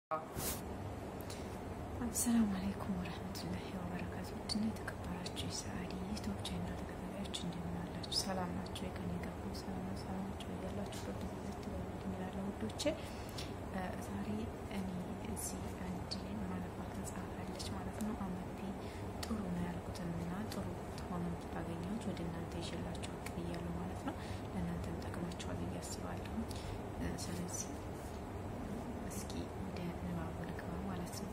አሰላሙ አለይኩም ወረህመቱላሂ ወበረካቱ። ውድና የተከበራችሁ የሰዓዲ ዩቱብ ቻናል ተከታታዮች እንደምን አላችሁ? ሰላም ናቸው? የቀን የገቡ ሰላም ሰላማቸው እያላችሁበት ዝት ይላለው ውዶቼ። ዛሬ እኔ እዚህ አንድ ማነባት መጽሐፍ አለች ማለት ነው። አመቴ ጥሩ ነው ያልኩትንና ጥሩ ሆኖ ባገኘሁት ወደ እናንተ ይዤላችሁ ብቅ ብያለሁ ማለት ነው። ለእናንተም ጠቅማችኋል ብዬ አስባለሁ። ስለዚህ እስኪ ወደ ንባቡ ልግባ ማለት ነው።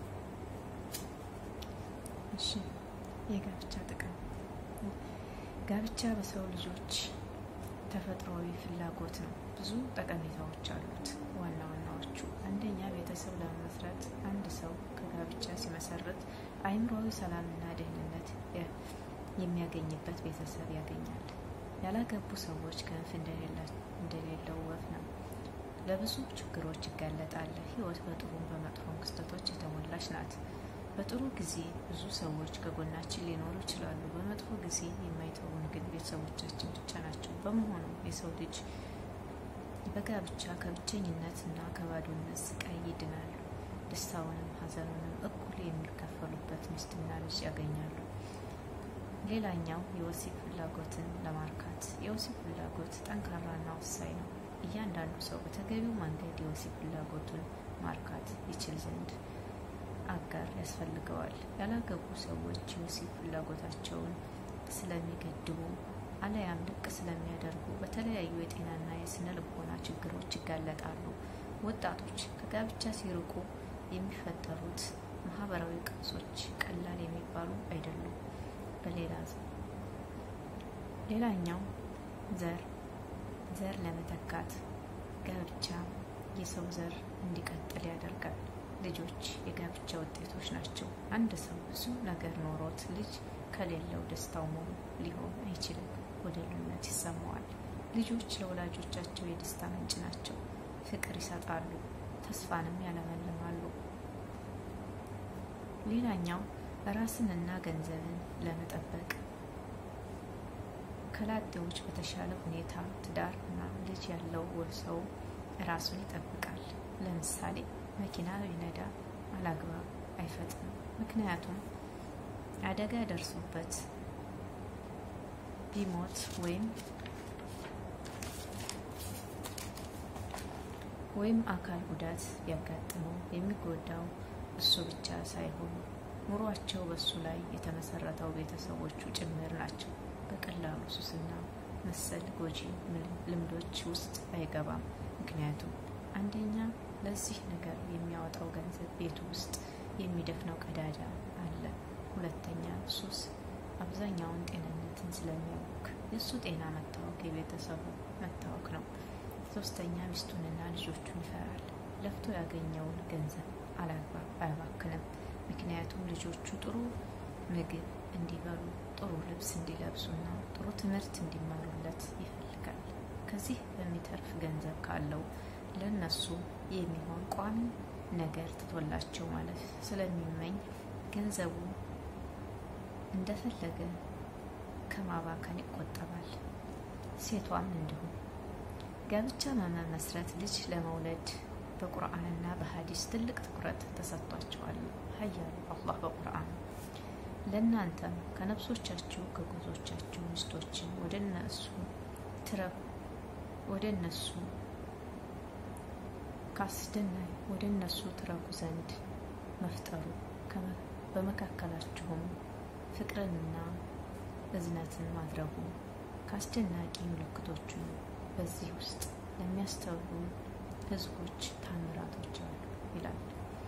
እሺ የጋብቻ ጥቅም። ጋብቻ በሰው ልጆች ተፈጥሯዊ ፍላጎት ነው። ብዙ ጠቀሜታዎች አሉት። ዋና ዋናዎቹ፣ አንደኛ ቤተሰብ ለመመስረት አንድ ሰው ከጋብቻ ሲመሰርት አእምሯዊ ሰላምና ደህንነት የሚያገኝበት ቤተሰብ ያገኛል። ያላገቡ ሰዎች ክንፍ እንደሌለው ወፍ ነው። ለብዙ ችግሮች ይጋለጣል። ህይወት በጥሩም በመጥፎም ክስተቶች የተሞላች ናት። በጥሩ ጊዜ ብዙ ሰዎች ከጎናችን ሊኖሩ ይችላሉ። በመጥፎ ጊዜ የማይተውን ግን ቤተሰቦቻችን ብቻ ናቸው። በመሆኑ የሰው ልጅ በጋብቻ ከብቸኝነት እና ከባዶነት ስቃይ ይድናሉ። ደስታውንም ሐዘኑንም እኩል የሚካፈሉበት ሚስትና ልጅ ያገኛሉ። ሌላኛው የወሲብ ፍላጎትን ለማርካት። የወሲብ ፍላጎት ጠንካራና ወሳኝ ነው። እያንዳንዱ ሰው በተገቢው መንገድ የወሲብ ፍላጎቱን ማርካት ይችል ዘንድ አጋር ያስፈልገዋል። ያላገቡ ሰዎች የወሲብ ፍላጎታቸውን ስለሚገድቡ አለያም ልቅ ስለሚያደርጉ በተለያዩ የጤናና የስነ ልቦና ችግሮች ይጋለጣሉ። ወጣቶች ከጋብቻ ሲርቁ የሚፈጠሩት ማህበራዊ ቀውሶች ቀላል የሚባሉ አይደሉም። በሌላ ሌላኛው ዘር ዘር ለመተካት ጋብቻ የሰው ዘር እንዲቀጥል ያደርጋል። ልጆች የጋብቻ ውጤቶች ናቸው። አንድ ሰው ብዙ ነገር ኖሮት ልጅ ከሌለው ደስታው ሙሉ ሊሆን አይችልም። ወደሉነት ይሰማዋል። ልጆች ለወላጆቻቸው የደስታ ምንጭ ናቸው። ፍቅር ይሰጣሉ፣ ተስፋንም ያለመልማሉ። ሌላኛው ራስንና ገንዘብን ለመጠበቅ ከላጤዎች በተሻለ ሁኔታ ትዳር እና ልጅ ያለው ሰው ራሱን ይጠብቃል። ለምሳሌ መኪና ቢነዳ አላግባብ አይፈጥንም። ምክንያቱም አደጋ ደርሶበት ቢሞት ወይም ወይም አካል ጉዳት ቢያጋጥመው የሚጎዳው እሱ ብቻ ሳይሆን ኑሯቸው በሱ ላይ የተመሰረተው ቤተሰቦቹ ጭምር ናቸው። በቀላሉ ሱስና መሰል ጎጂ ልምዶች ውስጥ አይገባም። ምክንያቱም አንደኛ ለዚህ ነገር የሚያወጣው ገንዘብ ቤቱ ውስጥ የሚደፍነው ቀዳዳ አለ። ሁለተኛ ሱስ አብዛኛውን ጤንነትን ስለሚያውክ የእሱ ጤና መታወክ የቤተሰቡ መታወክ ነው። ሶስተኛ ሚስቱንና ልጆቹን ይፈራል። ለፍቶ ያገኘውን ገንዘብ አላግባብ አያባክንም። ምክንያቱም ልጆቹ ጥሩ ምግብ እንዲበሉ፣ ጥሩ ልብስ እንዲለብሱና ጥሩ ትምህርት እንዲማሩለት ይፈልጋል። ከዚህ በሚተርፍ ገንዘብ ካለው ለነሱ የሚሆን ቋሚ ነገር ትቶላቸው ማለት ስለሚመኝ ገንዘቡ እንደፈለገ ከማባከን ይቆጠባል። ሴቷም እንዲሁም ጋብቻ መመስረት ልጅ ለመውለድ በቁርአንና በሀዲስ ትልቅ ትኩረት ተሰጥቷቸዋል። ሀያሉ አላህ በቁርአን ለእናንተም ከነፍሶቻችሁ ከጎዞቻችሁ ሚስቶችን ወደ እነሱ ትረኩ ወደ እነሱ ካስደናይ ወደ እነሱ ትረጉ ዘንድ መፍጠሩ በመካከላችሁም ፍቅርንና እዝነትን ማድረጉ ከአስደናቂ ምልክቶቹ በዚህ ውስጥ ለሚያስተውሉ ህዝቦች ታምራቶች አሉ ይላል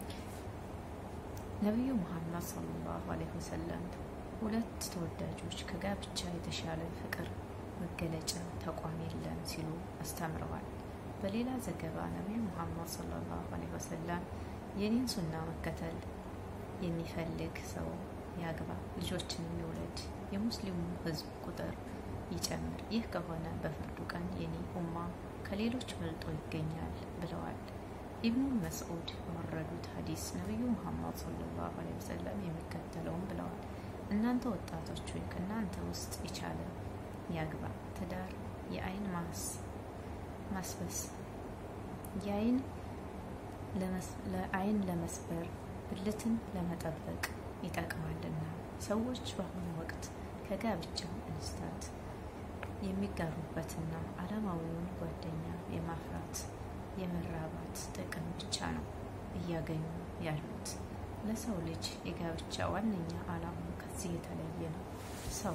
ነቢዩ ሙሐመድ ሰለላሁ ዐለይሂ ወሰለም። ሁለት ተወዳጆች ከጋብቻ የተሻለ ፍቅር መገለጫ ተቋም የለም ሲሉ አስተምረዋል። በሌላ ዘገባ ነቢዩ ሙሐመድ ሰለላሁ ዐለይሂ ወሰለም የኔን ሱና መከተል የሚፈልግ ሰው ያግባ፣ ልጆችን የሚውለድ የሙስሊሙ ህዝብ ቁጥር ይጨምር። ይህ ከሆነ በፍርዱ ቀን የኔ ኡማ ከሌሎች መልጦ ይገኛል ብለዋል። ኢብኑ መስዑድ በወረዱት ሀዲስ ነቢዩ ሙሐመድ ሰለላሁ ዐለይሂ ወሰለም የሚከተለውን ብለዋል። እናንተ ወጣቶች ሆይ ከእናንተ ውስጥ የቻለ ያግባ። ትዳር የአይን ማስ ማስበስ የአይን ለአይን ለመስበር ብልትን ለመጠበቅ ይጠቅማልና ሰዎች በአሁኑ ወቅት ከጋብቻ እንስታት የሚጋሩበትና ዓለማዊውን ጓደኛ የማፍራት የመራባት ጥቅም ብቻ ነው እያገኙ ያሉት። ለሰው ልጅ የጋብቻ ዋነኛ ዓላማው ከዚህ የተለየ ነው። ሰው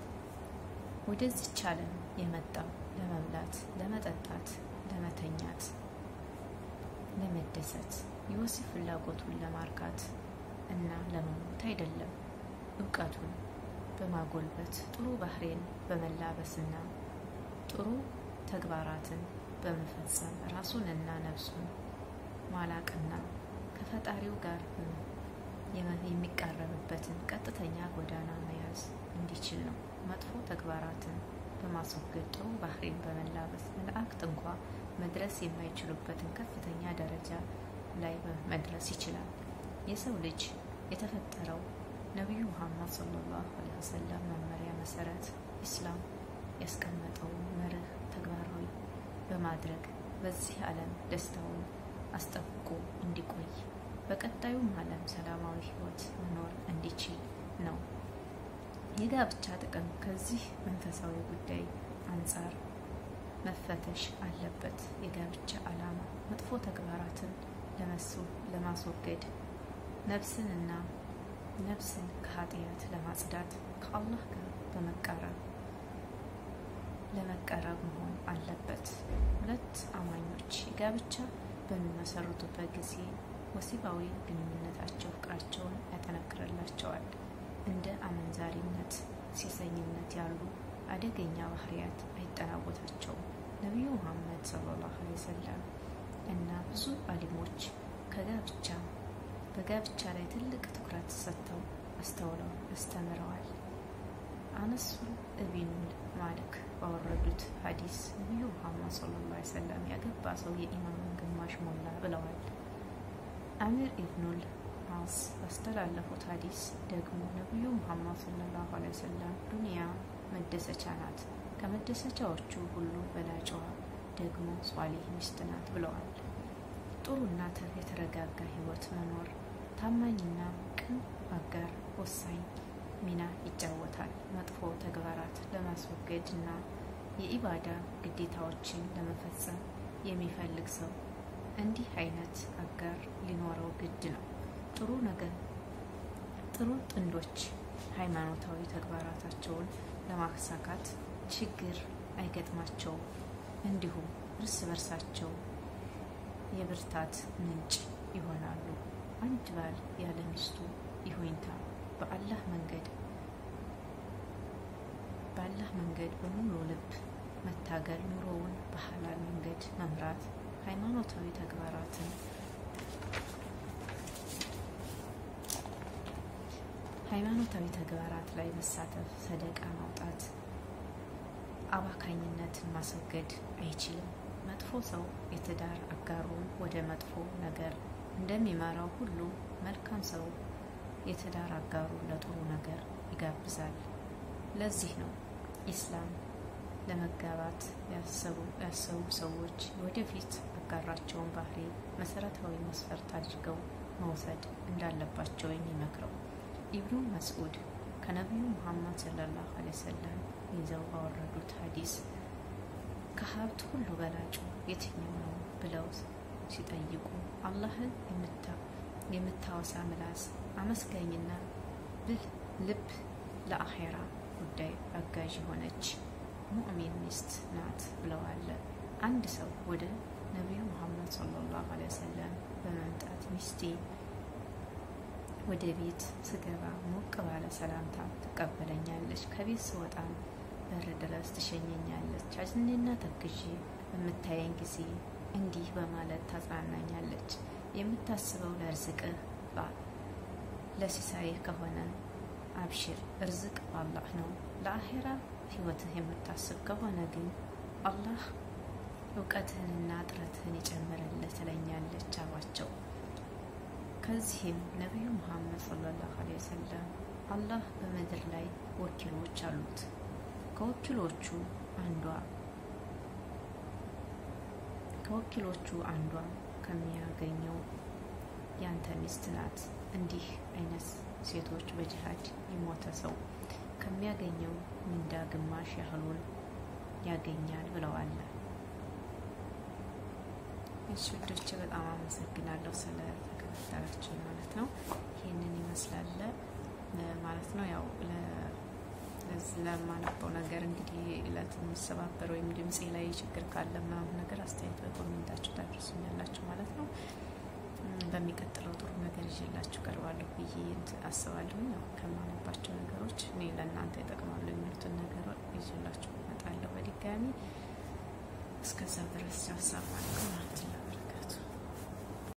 ወደዚች ዓለም የመጣው ለመብላት፣ ለመጠጣት፣ ለመተኛት፣ ለመደሰት፣ የወሲብ ፍላጎቱን ለማርካት እና ለመሞት አይደለም። እውቀቱን በማጎልበት ጥሩ ባህሬን በመላበስና ጥሩ ተግባራትን በመፈጸም ራሱንና ነፍሱን ማላቅና ከፈጣሪው ጋር የሚቃረብበትን ቀጥተኛ ጎዳና መያዝ እንዲችል ነው። መጥፎ ተግባራትን በማስወገድ ጥሩ ባህሪን በመላበስ መላእክት እንኳ መድረስ የማይችሉበትን ከፍተኛ ደረጃ ላይ መድረስ ይችላል። የሰው ልጅ የተፈጠረው ነቢዩ ሙሐመድ ሰለላሁ ዐለይሂ ወሰለም መመሪያ መሰረት ኢስላም ያስቀመጠውን መርህ ተግባራዊ በማድረግ በዚህ ዓለም ደስታውን አስጠብቆ እንዲቆይ በቀጣዩም ዓለም ሰላማዊ ሕይወት መኖር እንዲችል ነው። የጋብቻ ጥቅም ከዚህ መንፈሳዊ ጉዳይ አንጻር መፈተሽ አለበት። የጋብቻ ዓላማ መጥፎ ተግባራትን ለማስወገድ ነፍስንና ነፍስን ከኃጢአት ለማጽዳት ከአላህ ጋር በመቃረብ ለመቀረብ መሆን አለበት። ሁለት አማኞች የጋብቻ በሚመሰርቱበት ጊዜ ወሲባዊ ግንኙነታቸው ፍቅራቸውን ያጠነክርላቸዋል። እንደ አመንዛሪነት፣ ሴሰኝነት ያሉ አደገኛ ባህሪያት አይጠናወታቸውም። ነቢዩ ሙሐመድ ሰለላሁ ዐለይሂ ወሰለም እና ብዙ አሊሞች ከጋብቻ በጋብቻ ላይ ትልቅ ትኩረት ሰጥተው አስተውለው አስተምረዋል። አነሱ እቢኑል ማሊክ ባወረዱት ሀዲስ ነቢዩ ሙሐመድ ሰለላሁ ዐለይሂ ወሰለም ያገባ ሰው የኢማኑን ግማሽ ሞላ ብለዋል። አሚር ኢብኑል አስ ባስተላለፉት ሀዲስ ደግሞ ነቢዩ ሙሐመድ ሰለላሁ ዐለይሂ ወሰለም ዱንያ መደሰቻ ናት፣ ከመደሰቻዎቹ ሁሉ በላጭዋ ደግሞ ሷሊህ ሚስት ናት ብለዋል። ጥሩና የተረጋጋ ህይወት መኖር ታማኝና ቅን አጋር ወሳኝ ሚና ይጫወታል። መጥፎ ተግባራት ለማስወገድ እና የኢባዳ ግዴታዎችን ለመፈጸም የሚፈልግ ሰው እንዲህ አይነት አጋር ሊኖረው ግድ ነው። ጥሩ ነገር ጥሩ ጥንዶች ሃይማኖታዊ ተግባራታቸውን ለማሳካት ችግር አይገጥማቸውም። እንዲሁም እርስ በርሳቸው የብርታት ምንጭ ይሆናሉ። አንድ ባል ያለ ሚስቱ ይሁንታ በአላህ መንገድ በአላህ መንገድ በሙሉ ልብ መታገል፣ ኑሮውን በሐላል መንገድ መምራት፣ ሃይማኖታዊ ተግባራትን ሃይማኖታዊ ተግባራት ላይ መሳተፍ፣ ሰደቃ ማውጣት፣ አባካኝነትን ማስወገድ አይችልም። መጥፎ ሰው የትዳር አጋሩን ወደ መጥፎ ነገር እንደሚመራው ሁሉ መልካም ሰው የትዳር አጋሩን ለጥሩ ነገር ይጋብዛል። ለዚህ ነው ኢስላም ለመጋባት ያሰቡ ሰዎች ወደፊት አጋራቸውን ባህሪ መሰረታዊ መስፈርት አድርገው መውሰድ እንዳለባቸው የሚመክረው። ኢብኑ መስዑድ ከነቢዩ ሙሐመድ ሰለላሁ ዐለይሂ ወሰለም ይዘው ባወረዱት ሀዲስ ከሀብት ሁሉ በላጩ የትኛው ነው ብለው ሲጠይቁ አላህን የምታወሳ ምላስ፣ አመስጋኝና ብልህ ልብ፣ ለአኼራ ጉዳይ አጋዥ የሆነች ሙእሚን ሚስት ናት ብለዋል። አንድ ሰው ወደ ነቢዩ ሙሐመድ ሰለላሁ ዐለይሂ ወሰለም በመምጣት ሚስቴ ወደ ቤት ስገባ ሞቅ ባለ ሰላምታ ትቀበለኛለች፣ ከቤት ስወጣም በር ድረስ ትሸኘኛለች፣ አዝኜና ተክዤ በምታየኝ ጊዜ እንዲህ በማለት ታጽናናኛለች። የምታስበው ለርዝቅህ ለሲሳይህ ከሆነ አብሽር፣ እርዝቅ በአላህ ነው። ለአኼራ ህይወትህ የምታስብ ከሆነ ግን አላህ እውቀትህንና ጥረትህን ይጨምርልህ ትለኛለች አሏቸው። ከዚህም ነቢዩ ሙሐመድ ሰለላሁ ዐለይሂ ወሰለም አላህ በምድር ላይ ወኪሎች አሉት። ከወኪሎቹ አንዷ ከወኪሎቹ አንዷ ከሚያገኘው ያንተ ሚስት ናት። እንዲህ አይነት ሴቶች በጅሃድ የሞተ ሰው ከሚያገኘው ምንዳ ግማሽ ያህሉን ያገኛል ብለዋል። እሺ ውዶቼ በጣም አመሰግናለሁ ስለተከታተላችሁ ማለት ነው። ይህንን ይመስላል ማለት ነው። ያው ለማነበው ነገር እንግዲህ እለት የሚሰባበር ወይም ድምፄ ላይ ችግር ካለ ምናምን ነገር አስተያየት በኮሜንታችሁ ታደርሱኛላችሁ ማለት ነው። በሚቀጥለው ጥሩ ነገር ይዤላችሁ ቀርባለሁ ብዬ አስባለሁ። ያው ከማነባቸው ነገሮች እኔ ለእናንተ ይጠቅማሉ የሚሉትን ነገር ይዤላችሁ እመጣለሁ በድጋሚ እስከዛ ድረስ ያሳባለሁ ማለት ነው።